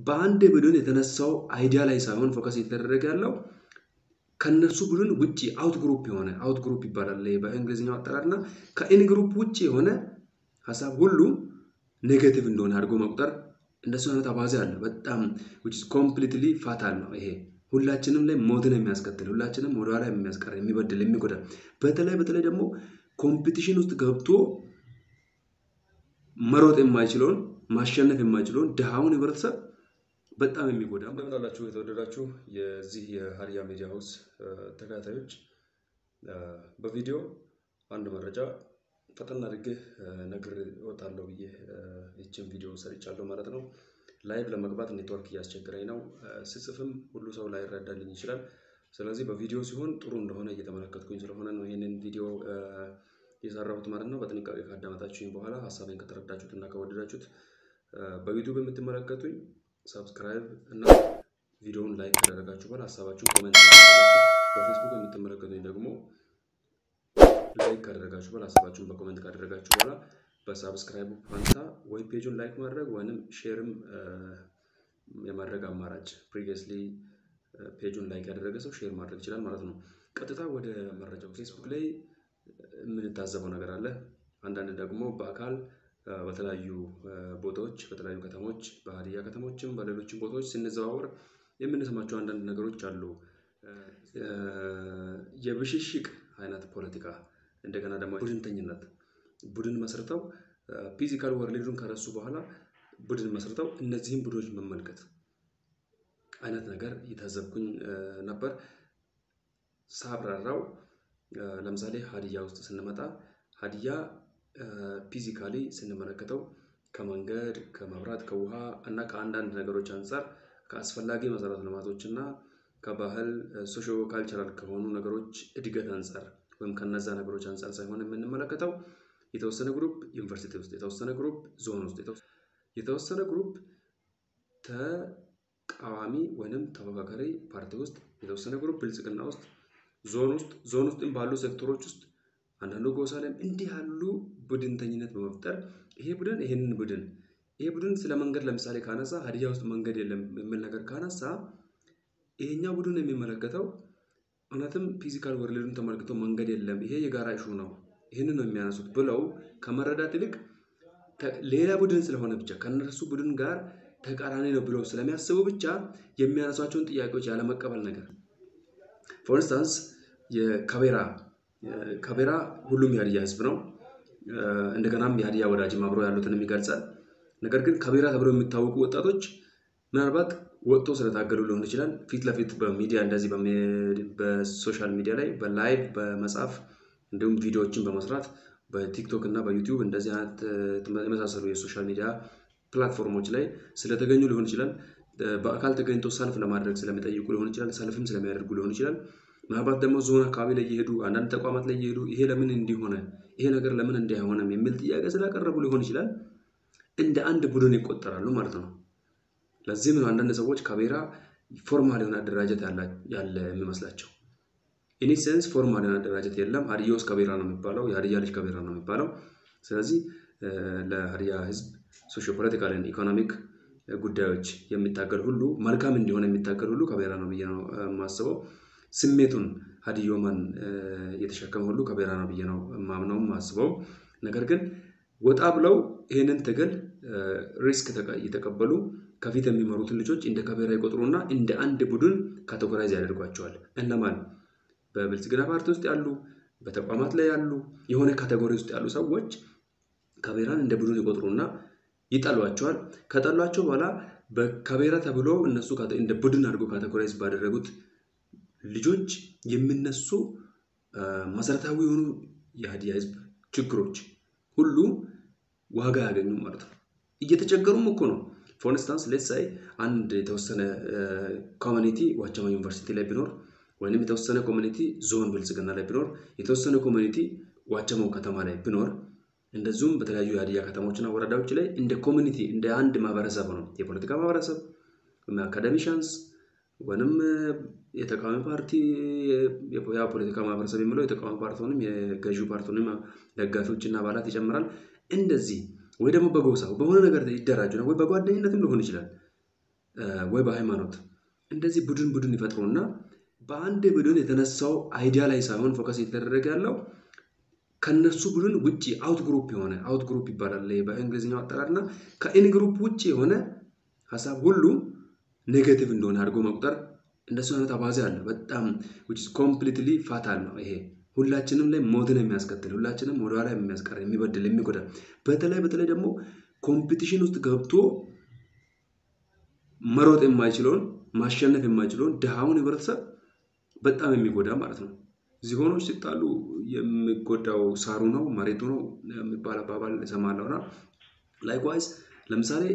በአንድ ቡድን የተነሳው አይዲያ ላይ ሳይሆን ፎከስ የተደረገ ያለው ከነሱ ቡድን ውጭ አውት ግሩፕ የሆነ አውት ግሩፕ ይባላል በእንግሊዝኛው አጠራር እና ከኢን ግሩፕ ውጭ የሆነ ሀሳብ ሁሉ ኔጌቲቭ እንደሆነ አድርጎ መቁጠር እንደሱ አይነት አባዜ አለ። በጣም ኮምፕሊትሊ ፋታል ነው ይሄ ሁላችንም ላይ ሞትን የሚያስከትል ሁላችንም ወደኋላ የሚያስቀር የሚበድል የሚጎዳ በተለይ በተለይ ደግሞ ኮምፒቲሽን ውስጥ ገብቶ መሮጥ የማይችለውን ማሸነፍ የማይችለውን ድሃውን ህብረተሰብ በጣም የሚጎዳ እንደምን አላችሁ የተወደዳችሁ የዚህ የሀዲያ ሚዲያ ሀውስ ተከታታዮች በቪዲዮ አንድ መረጃ ፈጠን አድርጌ ነግር እወጣለሁ ብዬ ይችን ቪዲዮ ሰርቻለሁ ማለት ነው። ላይቭ ለመግባት ኔትወርክ እያስቸገረኝ ነው። ስጽፍም ሁሉ ሰው ላይረዳልኝ ይችላል። ስለዚህ በቪዲዮ ሲሆን ጥሩ እንደሆነ እየተመለከትኩኝ ስለሆነ ነው ይህንን ቪዲዮ የሰራሁት ማለት ነው። በጥንቃቄ ካዳመጣችሁኝ በኋላ ሀሳቤን ከተረዳችሁት እና ከወደዳችሁት በዩቱብ የምትመለከቱኝ ሰብስክራይብ እና ቪዲዮውን ላይክ ካደረጋችሁ በኋላ ሀሳባችሁን ኮሜንት በፌስቡክ የምትመለከቱኝ ደግሞ ላይክ ካደረጋችሁ በኋላ ሀሳባችሁን በኮሜንት ካደረጋችሁ በኋላ በሳብስክራይቡ ፋንታ ወይ ፔጁን ላይክ ማድረግ ወይም ሼርም የማድረግ አማራጭ ፕሪቪየስሊ ፔጁን ላይክ ያደረገ ሰው ሼር ማድረግ ይችላል ማለት ነው። ቀጥታ ወደ መረጃው ፌስቡክ ላይ የምንታዘበው ነገር አለ። አንዳንድ ደግሞ በአካል በተለያዩ ቦታዎች በተለያዩ ከተሞች በሀዲያ ከተሞችም በሌሎችም ቦታዎች ስንዘዋወር የምንሰማቸው አንዳንድ ነገሮች አሉ። የብሽሽቅ አይነት ፖለቲካ እንደገና ደግሞ ቡድንተኝነት ቡድን መስርተው ፊዚካል ወርልዱን ከረሱ በኋላ ቡድን መስርተው እነዚህም ቡድኖች መመልከት አይነት ነገር እየታዘብኩኝ ነበር። ሳብራራው ለምሳሌ ሀዲያ ውስጥ ስንመጣ ሀዲያ ፊዚካሊ ስንመለከተው ከመንገድ ከመብራት ከውሃ እና ከአንዳንድ ነገሮች አንጻር ከአስፈላጊ መሰረተ ልማቶች እና ከባህል ሶሾ ካልቸራል ከሆኑ ነገሮች እድገት አንጻር ወይም ከነዛ ነገሮች አንጻር ሳይሆን የምንመለከተው የተወሰነ ግሩፕ ዩኒቨርሲቲ ውስጥ የተወሰነ ግሩፕ ዞን ውስጥ የተወሰነ ግሩፕ ተቃዋሚ ወይንም ተፎካካሪ ፓርቲ ውስጥ የተወሰነ ግሩፕ ብልጽግና ውስጥ ዞን ውስጥ ዞን ውስጥም ባሉ ሴክተሮች ውስጥ አንዳንዱ ጎሳ ላይም እንዲህ ያሉ ቡድንተኝነት በመፍጠር ይሄ ቡድን ይሄንን ቡድን ይሄ ቡድን ስለ መንገድ ለምሳሌ ካነሳ ሀዲያ ውስጥ መንገድ የለም የሚል ነገር ካነሳ ይሄኛው ቡድን የሚመለከተው እውነትም ፊዚካል ወርልድን ተመልክቶ መንገድ የለም ይሄ የጋራ ኢሹ ነው ይህንን ነው የሚያነሱት ብለው ከመረዳት ይልቅ ሌላ ቡድን ስለሆነ ብቻ ከነሱ ቡድን ጋር ተቃራኒ ነው ብለው ስለሚያስቡ ብቻ የሚያነሷቸውን ጥያቄዎች ያለመቀበል ነገር ፎር ኢንስታንስ የከቤራ ከቤራ ሁሉም የሀዲያ ህዝብ ነው። እንደገናም የሀዲያ ወዳጅም አብሮ ያሉትንም ይገልጻል። ነገር ግን ከቤራ ተብለው የሚታወቁ ወጣቶች ምናልባት ወጥቶ ስለታገሉ ሊሆን ይችላል። ፊት ለፊት በሚዲያ እንደዚህ በሶሻል ሚዲያ ላይ በላይቭ በመጻፍ እንዲሁም ቪዲዮዎችን በመስራት በቲክቶክ እና በዩቲዩብ እንደዚህ አይነት የመሳሰሉ የሶሻል ሚዲያ ፕላትፎርሞች ላይ ስለተገኙ ሊሆን ይችላል። በአካል ተገኝቶ ሰልፍ ለማድረግ ስለሚጠይቁ ሊሆን ይችላል። ሰልፍም ስለሚያደርጉ ሊሆን ይችላል። ምናልባት ደግሞ ዞን አካባቢ ላይ እየሄዱ አንዳንድ ተቋማት ላይ እየሄዱ ይሄ ለምን እንዲሆነ ይሄ ነገር ለምን እንዲህ አይሆንም የሚል ጥያቄ ስላቀረቡ ሊሆን ይችላል። እንደ አንድ ቡድን ይቆጠራሉ ማለት ነው። ለዚህም ነው አንዳንድ ሰዎች ከቤራ ፎርማል የሆነ አደራጀት ያለ የሚመስላቸው። ኢኒ ሴንስ ፎርማል የሆነ አደራጀት የለም። ሀዲያ ውስጥ ከቤራ ነው የሚባለው፣ የሀዲያ ልጅ ከቤራ ነው የሚባለው። ስለዚህ ለሀዲያ ህዝብ ሶሾ ፖለቲካል ኢኮኖሚክ ጉዳዮች የሚታገል ሁሉ መልካም እንዲሆን የሚታገል ሁሉ ከቤራ ነው ብዬ ነው የማስበው። ስሜቱን ሀዲዮማን የተሸከመ ሁሉ ከቤራ ነው ብዬ ነው ማምነው ማስበው። ነገር ግን ወጣ ብለው ይህንን ትግል ሪስክ የተቀበሉ ከፊት የሚመሩትን ልጆች እንደ ከቤራ ይቆጥሩና እንደ አንድ ቡድን ካቴጎራይዝ ያደርጓቸዋል። እነማን በብልጽግና ፓርቲ ውስጥ ያሉ፣ በተቋማት ላይ ያሉ፣ የሆነ ካቴጎሪ ውስጥ ያሉ ሰዎች ከቤራን እንደ ቡድን ይቆጥሩና ይጠሏቸዋል። ከጠሏቸው በኋላ ከቤራ ተብሎ እነሱ እንደ ቡድን አድርጎ ካቴጎራይዝ ባደረጉት ልጆች የሚነሱ መሰረታዊ የሆኑ የሀዲያ ህዝብ ችግሮች ሁሉ ዋጋ ያገኙ ማለት ነው። እየተቸገሩም እኮ ነው። ፎር ኢንስታንስ ሌትስ ሳይ አንድ የተወሰነ ኮሚኒቲ ዋቸሞ ዩኒቨርሲቲ ላይ ቢኖር ወይም የተወሰነ ኮሚኒቲ ዞን ብልጽግና ላይ ቢኖር የተወሰነ ኮሚኒቲ ዋቸሞ ከተማ ላይ ቢኖር እንደዚሁም በተለያዩ የሀዲያ ከተሞችና ወረዳዎች ላይ እንደ ኮሚኒቲ እንደ አንድ ማህበረሰብ ነው የፖለቲካ ማህበረሰብ አካደሚሻንስ ወይም የተቃዋሚ ፓርቲ ያ ፖለቲካ ማህበረሰብ የሚለው የተቃዋሚ ፓርቲውንም የገዢው ፓርቲውንም ደጋፊዎችና አባላት ይጨምራል። እንደዚህ ወይ ደግሞ በጎሳው በሆነ ነገር ይደራጁ ነው ወይ በጓደኝነትም ሊሆን ይችላል። ወይ በሃይማኖት እንደዚህ ቡድን ቡድን ይፈጥሩና በአንድ ቡድን የተነሳው አይዲያ ላይ ሳይሆን ፎከስ የተደረገ ያለው ከነሱ ቡድን ውጭ አውት ግሩፕ የሆነ አውት ግሩፕ ይባላል በእንግሊዝኛው አጠራር እና ከኢን ግሩፕ ውጭ የሆነ ሀሳብ ሁሉ ኔጌቲቭ እንደሆነ አድርጎ መቁጠር እንደሱ አይነት አባዜ አለ። በጣም ኮምፕሊትሊ ፋታል ነው ይሄ። ሁላችንም ላይ ሞትን የሚያስከትል ሁላችንም ወደኋላ የሚያስቀር የሚበድል የሚጎዳ በተለይ በተለይ ደግሞ ኮምፒቲሽን ውስጥ ገብቶ መሮጥ የማይችለውን ማሸነፍ የማይችለውን ድሃውን ህብረተሰብ በጣም የሚጎዳ ማለት ነው። ዝሆኖች ሲጣሉ የሚጎዳው ሳሩ ነው መሬቱ ነው የሚባል አባባል እሰማለሁ እና ላይክዋይዝ ለምሳሌ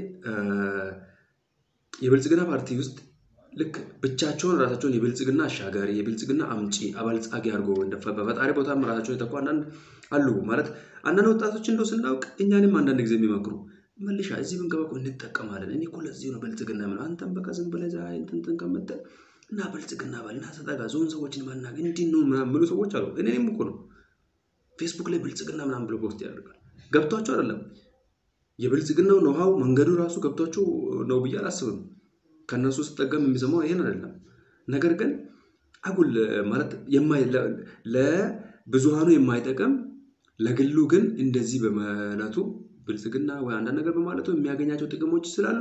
የብልጽግና ፓርቲ ውስጥ ልክ ብቻቸውን ራሳቸውን የብልጽግና አሻጋሪ የብልጽግና አምጪ አበልጻጊ አድርጎ በፈጣሪ ቦታም ራሳቸውን የተኩ አንዳንድ አሉ። ማለት አንዳንድ ወጣቶች እንደው ስናውቅ እኛንም አንዳንድ ጊዜ የሚመክሩ መልሻ እዚህ ብንገባ እኮ እንጠቀማለን። እኔ እኮ ለዚህ ነው ብልጽግና የምለው። አንተም በቃ ዝም ብለህ እዛ እንትን ከምትል እና ብልጽግና በል እና ተጠጋ ዞን ሰዎችን ማናገር እንዲህ ነው ምናምን የሚሉ ሰዎች አሉ። እኔም እኮ ነው ፌስቡክ ላይ ብልጽግና ምናምን ብሎ ፖስት ያደርጋል። ገብቷቸው አይደለም የብልጽግናው ኖሃው መንገዱ ራሱ ገብቷቸው ነው ብዬ አላስብም። ከእነሱ ስጠቀም የሚሰማው ይሄን አይደለም። ነገር ግን አጉል ማለት ለብዙሃኑ የማይጠቅም ለግሉ ግን እንደዚህ በማለቱ ብልጽግና ወይ አንዳንድ ነገር በማለቱ የሚያገኛቸው ጥቅሞች ስላሉ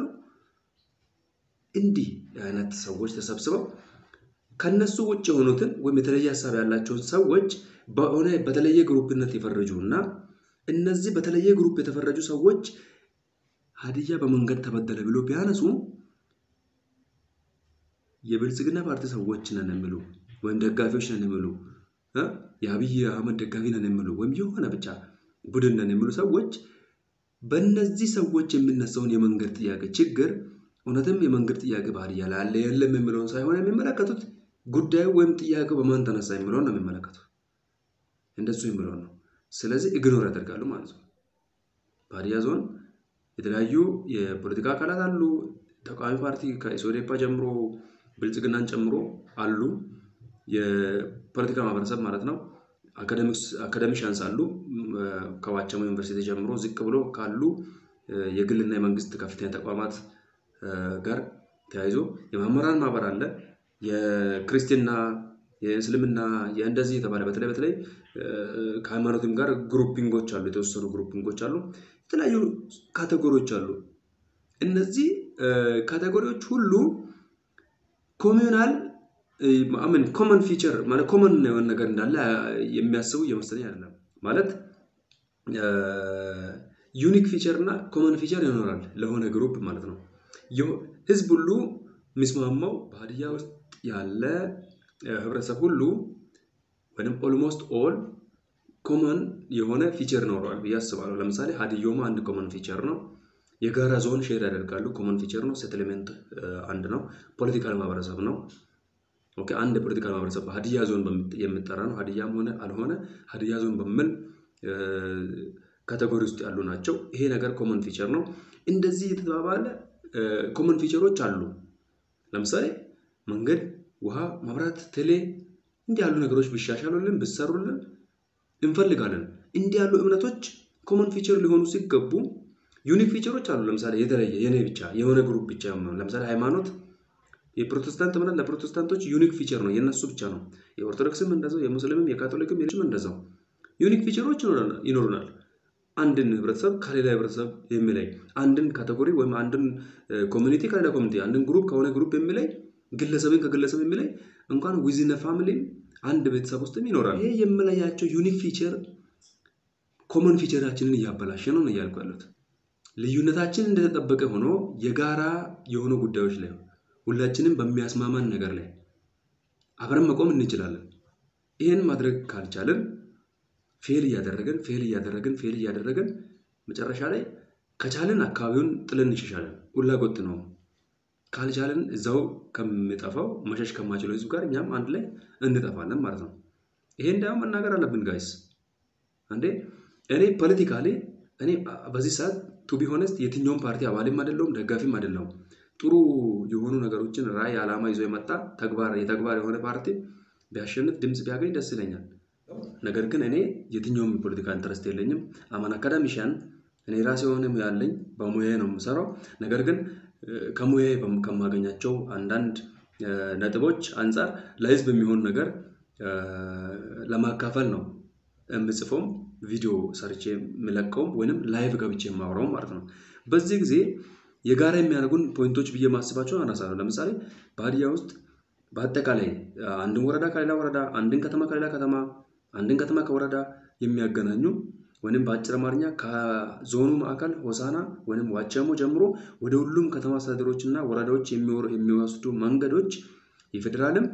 እንዲህ አይነት ሰዎች ተሰብስበው ከነሱ ውጭ የሆኑትን ወይም የተለየ ሀሳብ ያላቸውን ሰዎች በሆነ በተለየ ግሩፕነት የፈረጁ እና እነዚህ በተለየ ግሩፕ የተፈረጁ ሰዎች ሀዲያ በመንገድ ተበደለ ብሎ ቢያነሱ የብልጽግና ፓርቲ ሰዎች ነን የሚሉ ወይም ደጋፊዎች ነን የሚሉ የአብይ አህመድ ደጋፊ ነን የሚሉ ወይም የሆነ ብቻ ቡድን ነን የሚሉ ሰዎች በእነዚህ ሰዎች የሚነሳውን የመንገድ ጥያቄ ችግር እውነትም የመንገድ ጥያቄ በሀዲያ ላይ አለ የለም የሚለውን ሳይሆን የሚመለከቱት ጉዳዩ ወይም ጥያቄው በማን ተነሳ የሚለውን ነው የሚመለከቱት። እንደሱ የሚለውን ነው። ስለዚህ ኢግኖር ያደርጋሉ ማለት ነው። በሀዲያ ዞን የተለያዩ የፖለቲካ አካላት አሉ። ተቃዋሚ ፓርቲ ከኢሶዴፓ ጀምሮ ብልጽግናን ጨምሮ አሉ። የፖለቲካ ማህበረሰብ ማለት ነው። አካደሚሻንስ አሉ። ከዋቸሞ ዩኒቨርሲቲ ጀምሮ ዝቅ ብሎ ካሉ የግልና የመንግስት ከፍተኛ ተቋማት ጋር ተያይዞ የመምህራን ማህበር አለ። የክርስትና፣ የእስልምና የእንደዚህ የተባለ በተለይ በተለይ ከሃይማኖትም ጋር ግሩፒንጎች አሉ። የተወሰኑ ግሩፒንጎች አሉ። የተለያዩ ካቴጎሪዎች አሉ። እነዚህ ካቴጎሪዎች ሁሉ ኮሚዩናል ምን ኮመን ፊቸር ማለት ኮመን የሆነ ነገር እንዳለ የሚያስቡ እየመሰለኝ አይደለም። ማለት ዩኒክ ፊቸር እና ኮመን ፊቸር ይኖራል ለሆነ ግሩፕ ማለት ነው። ህዝብ ሁሉ የሚስማማው በሀዲያ ውስጥ ያለ ህብረተሰብ ሁሉ ወይም ኦልሞስት ኦል ኮመን የሆነ ፊቸር ይኖረዋል ብዬ አስባለሁ። ለምሳሌ ሀዲዮማ አንድ ኮመን ፊቸር ነው። የጋራ ዞን ሼር ያደርጋሉ። ኮመን ፊቸር ነው። ሴትልሜንት አንድ ነው። ፖለቲካል ማህበረሰብ ነው። ኦኬ አንድ የፖለቲካል ማህበረሰብ ሀዲያ ዞን የሚጠራ ነው። ሀዲያም ሆነ አልሆነ ሀዲያ ዞን በሚል ካቴጎሪ ውስጥ ያሉ ናቸው። ይሄ ነገር ኮመን ፊቸር ነው። እንደዚህ የተባባለ ኮመን ፊቸሮች አሉ። ለምሳሌ መንገድ፣ ውሃ፣ መብራት፣ ቴሌ እንዲህ ያሉ ነገሮች ቢሻሻሉልን ቢሰሩልን እንፈልጋለን። እንዲህ ያሉ እምነቶች ኮመን ፊቸር ሊሆኑ ሲገቡ ዩኒክ ፊቸሮች አሉ። ለምሳሌ የተለየ የኔ ብቻ የሆነ ግሩፕ ብቻ ለምሳሌ ሃይማኖት የፕሮቴስታንት እምነት ለፕሮቴስታንቶች ዩኒክ ፊቸር ነው፣ የነሱ ብቻ ነው። የኦርቶዶክስም እንደዛው፣ የሙስሊምም የካቶሊክም የሌሎችም እንደዛው ዩኒክ ፊቸሮች ይኖሩናል። አንድን ህብረተሰብ ከሌላ ህብረተሰብ የሚለይ አንድን ካቴጎሪ ወይም አንድን ኮሚኒቲ ከሌላ ኮሚኒቲ አንድን ግሩፕ ከሆነ ግሩፕ የሚለይ ግለሰብን ከግለሰብ የሚለይ እንኳን ዊዝነ ፋሚሊም አንድ ቤተሰብ ውስጥም ይኖራል። ይሄ የምለያቸው ዩኒክ ፊቸር ኮመን ፊቸራችንን እያበላሸ ነው ነው እያልኩ ያሉት። ልዩነታችን እንደተጠበቀ ሆኖ የጋራ የሆኑ ጉዳዮች ላይ ሁላችንም በሚያስማማን ነገር ላይ አብረን መቆም እንችላለን። ይህን ማድረግ ካልቻለን ፌል እያደረገን ፌል እያደረገን ፌል እያደረገን መጨረሻ ላይ ከቻለን አካባቢውን ጥለን እንሸሻለን። ሁላ ጎጥ ነው። ካልቻለን እዛው ከሚጠፋው መሸሽ ከማችለው ህዝብ ጋር እኛም አንድ ላይ እንጠፋለን ማለት ነው። ይሄ እንዳውም መናገር አለብን ጋይስ። አንዴ እኔ ፖለቲካሊ እኔ በዚህ ሰዓት ቱ ቢ ሆነስት የትኛውም ፓርቲ አባልም አይደለሁም ደጋፊም አይደለሁም። ጥሩ የሆኑ ነገሮችን ራዕይ፣ ዓላማ ይዞ የመጣ ተግባር የተግባር የሆነ ፓርቲ ቢያሸንፍ ድምፅ ቢያገኝ ደስ ይለኛል። ነገር ግን እኔ የትኛውም የፖለቲካ ኢንተረስት የለኝም። አማን አካዳሚሽያን እኔ ራሴ የሆነ ሙያ አለኝ። በሙያ ነው የምሰራው። ነገር ግን ከሙያ ከማገኛቸው አንዳንድ ነጥቦች አንጻር ለህዝብ የሚሆን ነገር ለማካፈል ነው የምጽፈውም ቪዲዮ ሰርቼ የምለቀውም ወይንም ላይቭ ገብቼ የማወራው ማለት ነው። በዚህ ጊዜ የጋራ የሚያደርጉን ፖይንቶች ብዬ ማስባቸው አነሳለሁ። ለምሳሌ በሀዲያ ውስጥ በአጠቃላይ አንድን ወረዳ ከሌላ ወረዳ፣ አንድን ከተማ ከሌላ ከተማ፣ አንድን ከተማ ከወረዳ የሚያገናኙ ወይም በአጭር አማርኛ ከዞኑ ማዕከል ሆሳና ወይም ዋቸሞ ጀምሮ ወደ ሁሉም ከተማ አስተዳደሮች እና ወረዳዎች የሚወስዱ መንገዶች የፌዴራልም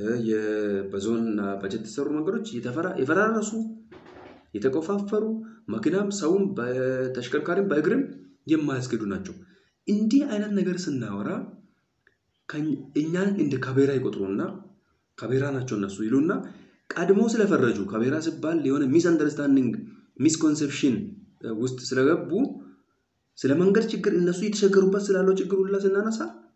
በዞን በጀት የተሰሩ መንገዶች የፈራረሱ የተቆፋፈሩ መኪናም ሰውም በተሽከርካሪም በእግርም የማያስገዱ ናቸው። እንዲህ አይነት ነገር ስናወራ እኛን እንደ ካቤራ ይቆጥሩና ካቤራ ናቸው እነሱ ይሉና ቀድሞ ስለፈረጁ ካቤራ ሲባል የሆነ ሚስ አንደርስታንዲንግ ሚስኮንሴፕሽን ውስጥ ስለገቡ ስለ መንገድ ችግር እነሱ የተቸገሩበት ስላለው ችግር ሁላ ስናነሳ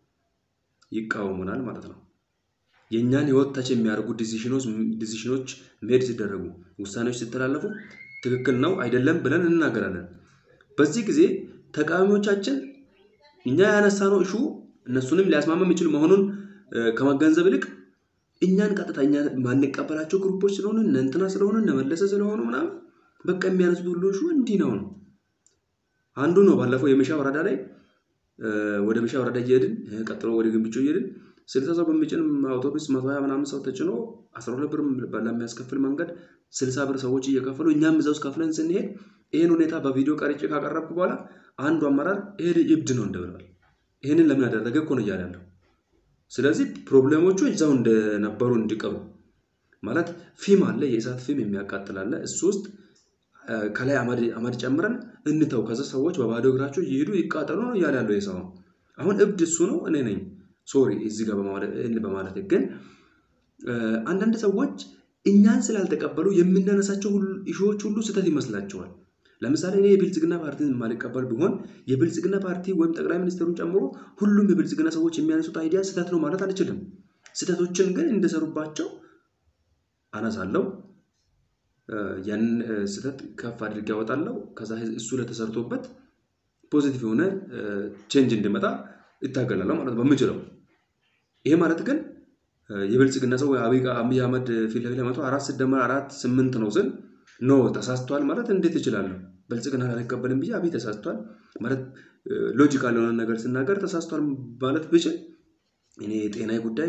ይቃወሙናል ማለት ነው። የእኛን ህይወት ታች የሚያደርጉ ዲሲሽኖች ሜድ ሲደረጉ ውሳኔዎች ሲተላለፉ ትክክል ነው አይደለም ብለን እንናገራለን። በዚህ ጊዜ ተቃዋሚዎቻችን እኛ ያነሳነው እሹ እነሱንም ሊያስማማ የሚችል መሆኑን ከመገንዘብ ይልቅ እኛን ቀጥታ እኛ ማንቀበላቸው ግሩፖች ስለሆኑ እነ እንትና ስለሆኑ እነ መለሰ ስለሆኑ ምናምን በቃ የሚያነሱት ሁሉ እሹ እንዲህ ነው ነው። አንዱ ነው ባለፈው የመሻ ወረዳ ላይ ወደ መሻ ወረዳ እየሄድን ቀጥሎ ወደ ግንብቾ እየሄድን ስልሳ ሰው በሚጭን አውቶቡስ መቶ ሀያ ምናምን ሰው ተጭኖ አስራ ሁለት ብር ለሚያስከፍል መንገድ ስልሳ ብር ሰዎች እየከፈሉ እኛም እዛ ውስጥ ከፍለን ስንሄድ ይህን ሁኔታ በቪዲዮ ቀርጬ ካቀረብኩ በኋላ አንዱ አመራር ይሄ እብድ ነው እንደብለዋል። ይህንን ለምን ያደረገ እኮ ነው እያለ ያለው። ስለዚህ ፕሮብሌሞቹ እዛው እንደነበሩ እንዲቀሩ ማለት ፊም አለ፣ የእሳት ፊም የሚያቃጥል አለ። እሱ ውስጥ ከላይ አመድ ጨምረን እንተው፣ ከዛ ሰዎች በባዶ እግራቸው እየሄዱ ይቃጠሉ ነው እያለ ያለው የሰው አሁን እብድ እሱ ነው እኔ ነኝ። ሶሪ እዚህ ጋር በማለት ግን አንዳንድ ሰዎች እኛን ስላልተቀበሉ የምናነሳቸው ኢሹዎች ሁሉ ስህተት ይመስላቸዋል። ለምሳሌ እኔ የብልጽግና ፓርቲን የማልቀበል ቢሆን የብልጽግና ፓርቲ ወይም ጠቅላይ ሚኒስትሩን ጨምሮ ሁሉም የብልጽግና ሰዎች የሚያነሱት አይዲያ ስህተት ነው ማለት አልችልም። ስህተቶችን ግን እንደሰሩባቸው አነሳለሁ። ያንን ስህተት ከፍ አድርጌ ያወጣለሁ። ከዛ እሱ ለተሰርቶበት ፖዚቲቭ የሆነ ቼንጅ እንዲመጣ ይታገላለሁ ማለት ነው በምችለው። ይሄ ማለት ግን የብልጽግና ሰው አብይ አህመድ ፊት ለፊት መቶ አራት ሲደመር አራት ስምንት ነው ስል ኖ ተሳስቷል ማለት እንዴት እችላለሁ? ብልጽግና አልቀበልም ብዬ አብይ ተሳስቷል ማለት ሎጂካል የሆነ ነገር ስናገር ተሳስቷል ማለት ብችል እኔ የጤናዊ ጉዳይ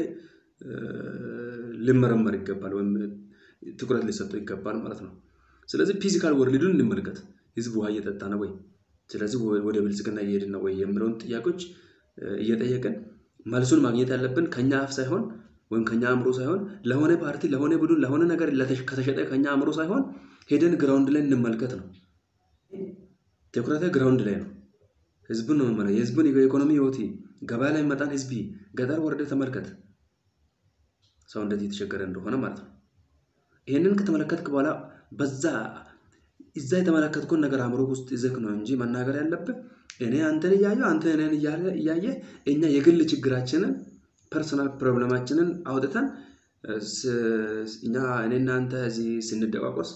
ልመረመር ይገባል ወይም ትኩረት ሊሰጠው ይገባል ማለት ነው። ስለዚህ ፊዚካል ወርልዱን እንመልከት። ህዝብ ውሃ እየጠጣ ነው ወይ? ስለዚህ ወደ ብልጽግና እየሄድን ነው ወይ የሚለውን ጥያቄዎች እየጠየቅን መልሱን ማግኘት ያለብን ከኛ አፍ ሳይሆን ወይም ከኛ አእምሮ ሳይሆን ለሆነ ፓርቲ፣ ለሆነ ቡድን፣ ለሆነ ነገር ከተሸጠ ከኛ አእምሮ ሳይሆን ሄደን ግራውንድ ላይ እንመልከት ነው። ትኩረተ ግራውንድ ላይ ነው። ህዝቡን ነው መመለ የህዝቡን የኢኮኖሚ ህይወት ገበያ ላይ መጣን ህዝቢ ገጠር ወረደ ተመልከት። ሰው እንደዚህ የተቸገረ እንደሆነ ማለት ነው። ይህንን ከተመለከትክ በኋላ በዛ እዛ የተመለከትኩን ነገር አእምሮ ውስጥ ይዘህ ነው እንጂ መናገር ያለብህ እኔ አንተን እያየሁ አንተ እኔን እያየ እኛ የግል ችግራችንን ፐርሰናል ፕሮብለማችንን አውጥተን እኛ እኔና አንተ እዚህ ስንደቋቆስ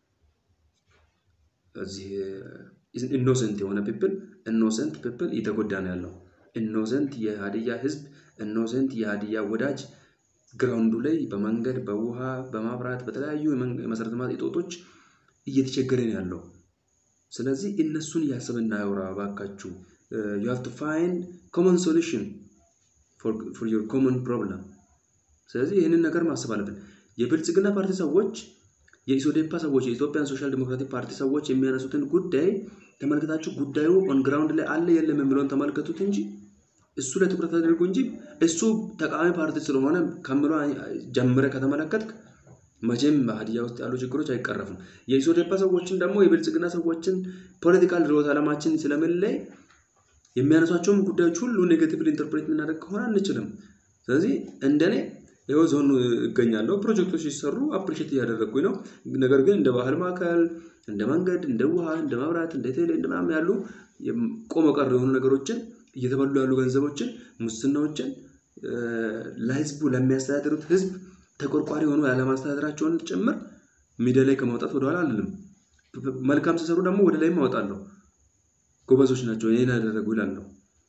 እዚህ ኢኖሰንት የሆነ ፒፕል ኢኖሰንት ፒፕል እየተጎዳ ነው ያለው። ኢኖሰንት የሀዲያ ህዝብ ኢኖሰንት የሀዲያ ወዳጅ ግራውንዱ ላይ በመንገድ በውሃ በማብራት በተለያዩ የመሰረተ ልማት እጦቶች እየተቸገረ ነው ያለው። ስለዚህ እነሱን እያሰብን እናውራ እባካችሁ። ዩ ሃቭ ቱ ፋይንድ ኮመን ሶሉሽን ፎር ዮር ኮመን ፕሮብለም። ስለዚህ ይህንን ነገር ማሰብ አለብን። የብልጽግና ፓርቲ ሰዎች፣ የኢሶዴፓ ሰዎች፣ የኢትዮጵያን ሶሻል ዲሞክራቲክ ፓርቲ ሰዎች የሚያነሱትን ጉዳይ ተመልክታችሁ ጉዳዩ ኦን ግራውንድ ላይ አለ የለም የሚለውን ተመልከቱት እንጂ እሱ ላይ ትኩረት አድርጉ እንጂ እሱ ተቃዋሚ ፓርቲ ስለሆነ ከምሎ ጀምረ ከተመለከትክ መቼም ሀዲያ ውስጥ ያሉ ችግሮች አይቀረፉም። የኢሶዴፓ ሰዎችን ደግሞ የብልጽግና ሰዎችን ፖለቲካል ርዕዮተ ዓለማችን ስለምንለይ የሚያነሷቸውም ጉዳዮች ሁሉ ኔጌቲቭሊ ኢንተርፕሬት የምናደርግ ከሆነ አንችልም። ስለዚህ እንደኔ ይኸው ዞኑ እገኛለሁ። ፕሮጀክቶች ሲሰሩ አፕሪሼት እያደረግኩኝ ነው። ነገር ግን እንደ ባህል ማዕከል፣ እንደ መንገድ፣ እንደ ውሃ፣ እንደ መብራት፣ እንደ ቴሌ እንደ ምናምን ያሉ ቆመ ቀር የሆኑ ነገሮችን እየተበሉ ያሉ ገንዘቦችን፣ ሙስናዎችን ለህዝቡ ለሚያስተዳድሩት ህዝብ ተቆርቋሪ የሆኑ ያለማስተዳደራቸውን ጭምር ሚዲያ ላይ ከማውጣት ወደኋላ አልልም። መልካም ሲሰሩ ደግሞ ወደ ላይም አወጣለሁ። ጎበዞች ናቸው ይህን ያደረጉ ይላለሁ።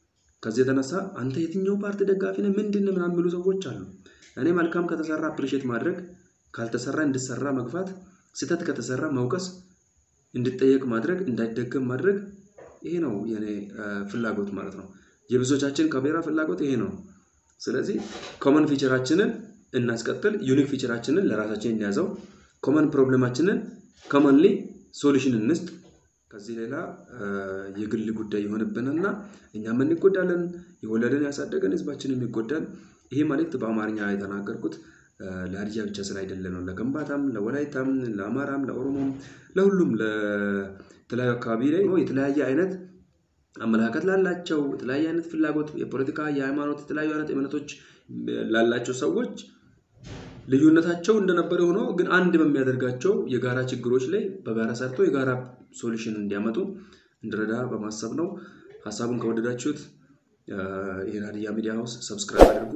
ከዚህ የተነሳ አንተ የትኛው ፓርቲ ደጋፊ ነህ ምንድን ምናምን የሚሉ ሰዎች አሉ። እኔ መልካም ከተሰራ አፕሪሼት ማድረግ፣ ካልተሰራ እንዲሰራ መግፋት፣ ስህተት ከተሰራ መውቀስ፣ እንዲጠየቅ ማድረግ፣ እንዳይደገም ማድረግ ይሄ ነው የኔ ፍላጎት ማለት ነው። የብዙዎቻችን ከቤራ ፍላጎት ይሄ ነው። ስለዚህ ኮመን ፊቸራችንን እናስቀጥል፣ ዩኒክ ፊቸራችንን ለራሳችን እንያዘው፣ ኮመን ፕሮብሌማችንን ኮመንሊ ሶሉሽን እንስጥ። ከዚህ ሌላ የግል ጉዳይ የሆንብንና እኛም እንጎዳለን፣ የወለደን ያሳደገን ህዝባችንም ይጎዳል። ይሄ መልእክት በአማርኛ የተናገርኩት ለሀዲያ ብቻ ስለ አይደለ ነው። ለከምባታም፣ ለወላይታም፣ ለአማራም፣ ለኦሮሞም፣ ለሁሉም ለተለያዩ አካባቢ ላይ የተለያየ አይነት አመለካከት ላላቸው የተለያየ አይነት ፍላጎት የፖለቲካ የሃይማኖት የተለያዩ አይነት እምነቶች ላላቸው ሰዎች ልዩነታቸው እንደነበረ ሆኖ ግን አንድ በሚያደርጋቸው የጋራ ችግሮች ላይ በጋራ ሰርቶ የጋራ ሶሉሽን እንዲያመጡ እንድረዳ በማሰብ ነው። ሀሳቡን ከወደዳችሁት ይህን ሀዲያ ሚዲያ ሀውስ ሰብስክራይብ አድርጉ።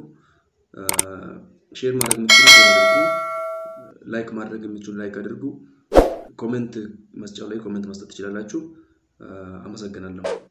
ሼር ማድረግ የምትችሉ ሼር አድርጉ። ላይክ ማድረግ የምትችሉ ላይክ አድርጉ። ኮሜንት መስጫው ላይ ኮሜንት መስጠት ትችላላችሁ። አመሰግናለሁ።